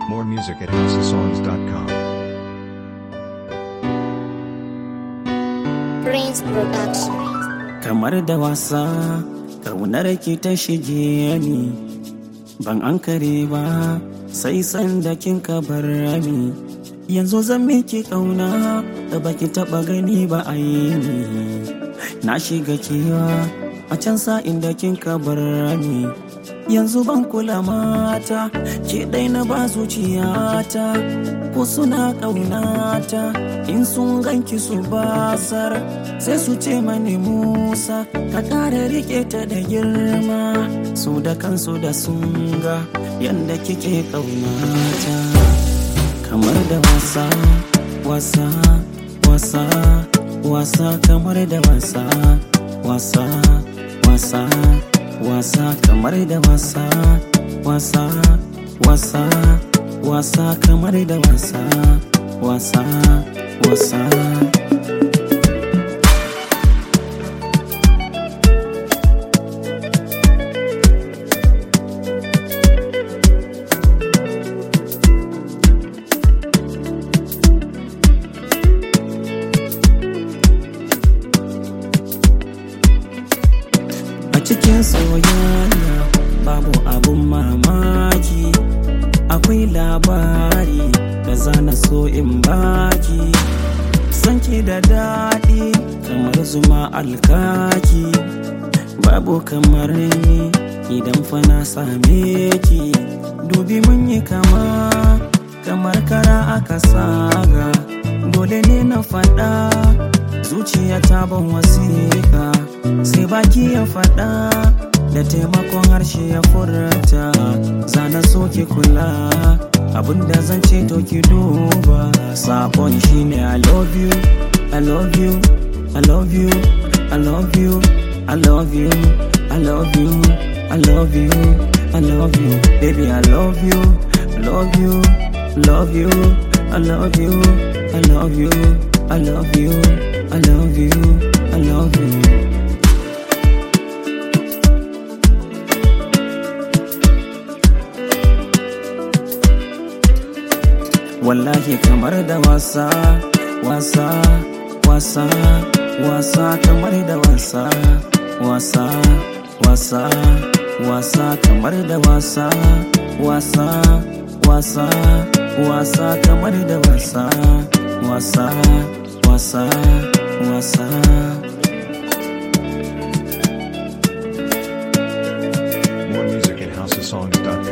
More music at houseofsongs.com. Prince Production. kamar da wasa kaunar ki ta shige ni ban an kare ba sai sanda kin ka bar ni yanzu zan miki kauna da baki taba gani ba a yi ni na shiga kewa a can sa'in da kin ka bar ni yanzu ban kula mata ke dai na ba zuciyata ko suna ƙaunata in sun ganki su basar sai su ce mani musa ka ƙara rike ta da girma su da kansu da sun ga yadda kike ƙaunata kamar da wasa wasa wasa wasa kamar da wasa wasa wasa wasa kamar da wasa wasa wasa wasa kamar da wasa wasa wasa a cikin soyayya babu abun mamaki akwai labari da zana so in baki sanki da daɗi kamar zuma alkaki babu kamar ni idan fa na same ki dubi mun yi kama kamar kara aka saga dole ne na faɗa zuciya ta ban wasiƙa sai baki ya faɗa da taimakon harshe ya furta zana so ki kula abinda zan ce to ki duba sakon shine i love you i love you i love you i love you i love you i love you i love you i love you baby i love you love you love you i love you i love you i love you i love you i love you wallahi kamar da wasa wasa wasa wasa kamar da wasa wasa wasa wasa kamar da wasa wasa wasa wasa kamar da wasa wasa wasa wasa More music at houseofsongs.com.